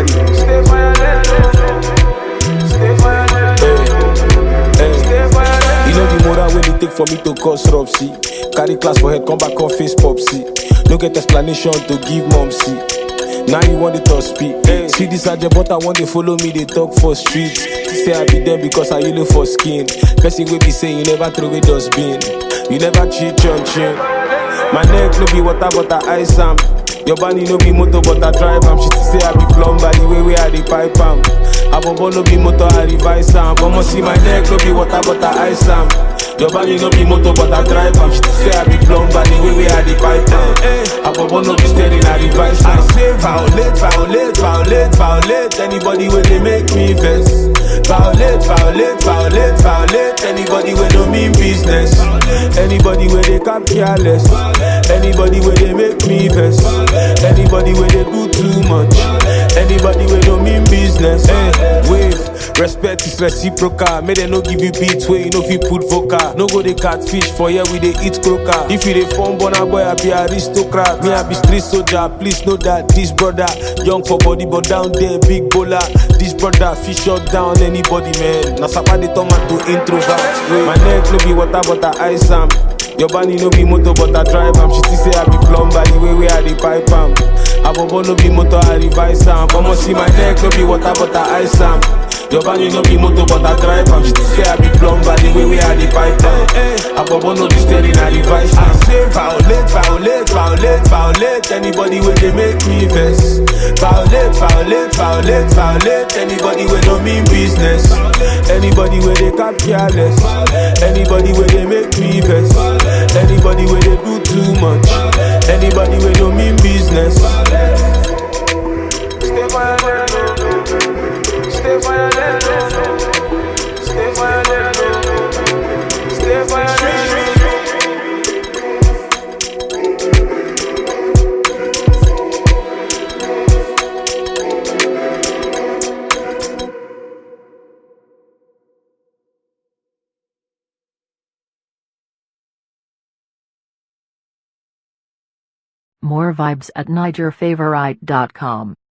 Stay violent. Stay violent. Hey, hey. You know the moral when it take for me to cause rupsy. Carry class for head, come back on face popsy. No get explanation to give mom see. Now you want it to speak. See this agent, but I want they follow me, they talk for streets. Say I be there because I yellow for skin. Person will be saying you never throw away dustbin. You never cheat on chin. My neck no be water, but I ice am. Your body no be motor, but I drive am. She say I be plumber, the way we I the pipe am. Abobo no be motor, I revise am. But see my neck no be water, but I ice am. Your body no be motor, but I drive am. She say I be plumber, the way we I the pipe am. Abobo no be steering, I revise am. I say violate, violate, violate, violate. Anybody when they make me vex. Violate, violate, violate, violate. Anybody when no mean business. Anybody where they cap careless. Anybody where they make me vex. Anybody where they do too much. Anybody where no mean business. Hey, wave. Respect is reciprocal. May they no give you beats where you know if you put vocal. No go they catfish for here we they eat croaker. If you they form bona boy, I be aristocrat. Me I be street soldier. Please know that this brother young for body but down there big bowler. This brother fish shut down anybody man. Now sapa they turn man to introvert. My neck no be water but I ice am. Your body no be motor but I drive am. She still say I be plumber the way we I the pipe am. Abobo no be motor I revise am. But see my neck no be water but I ice am. Your body no be motor but I drive am. She still say I be plumber the way we I the pipe am. Abobo no be steering I revise am. Say violate, violate, violate, violate. Anybody where they make me vex. Violate, violate, violate, violate. Anybody where no mean business. Anybody where they cap careless. Anybody where they make me vex. Anybody where they do too much. Anybody where no mean business. Stay violent. Stay violent. Stay violent. Stay violent. More vibes at NigerFavorite.com.